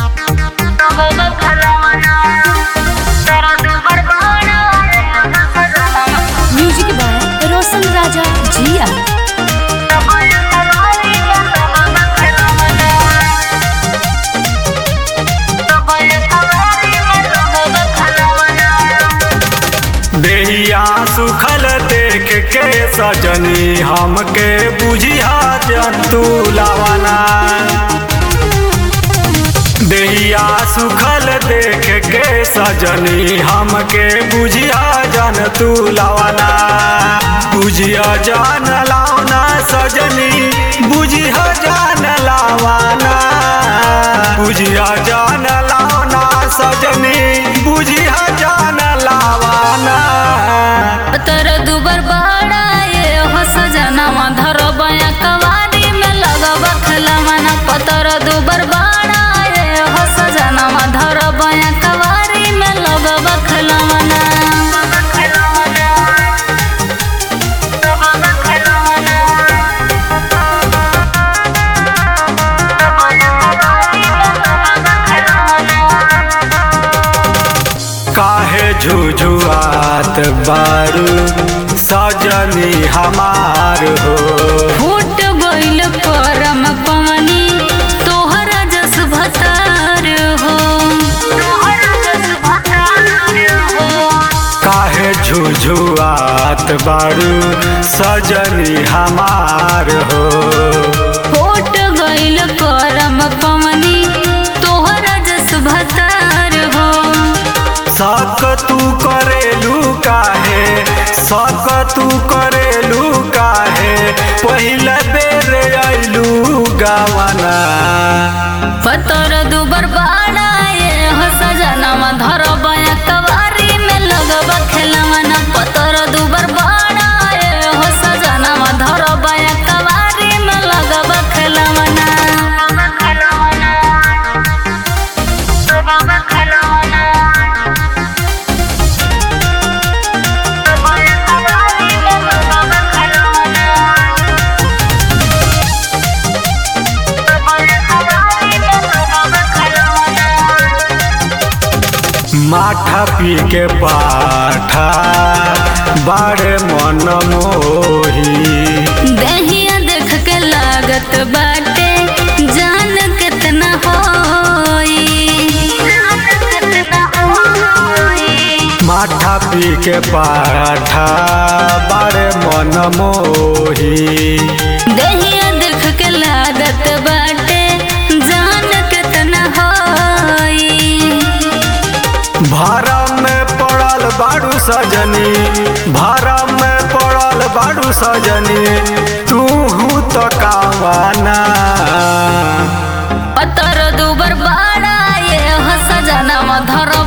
music by रोशन राजा जिया देहिया सुखल देख के सजनी हमके बुझिया जंतु लावना देहिया सुखल देख के सजनी हमके बुझिया जंतु लावना बुझिया जान लावना सजनी बुझिया जान लावना बुझिया जान लावना सजनी बुझिया जान लावना तर दुबर बड़ा ये हो सजनवा धर बया कवारी में लगब खलमना पतर दुबर बड़ा ये हो सजनवा धर बया कवारी में लगब खलमना काहे झुझुआत बारू सजनी हमार हो फूट गइल करम पवनी तोहरा जस भतार हो काहे झुझुआत बारू सजनी हमार हो फूट गइल करम पवनी तोहरा जस भतार हो सक तू करेलू काहे सक तू करेलू काहे पहिला बेर अइलू गावना पतर दुबर बाड़ा ये हो सजनवा धर बया कवारी में लगब खेलवना पतर दुबर बाड़ा ये हो सजनवा धर बया कवारी में लगब खेलवना माठा पी के पाठा बाड़े मन मोही दहिया देख के लागत बाटे जान कितना होई माठा पी के पाठा बाड़े मन मोही दहिया देख के लागत बाटे जान कितना होई भरम में पड़ल बाड़ू सजनी भरम में पड़ल बाड़ू सजनी तू तो कावाना पतर दुबर बाड़ा ये हो सजनवा धर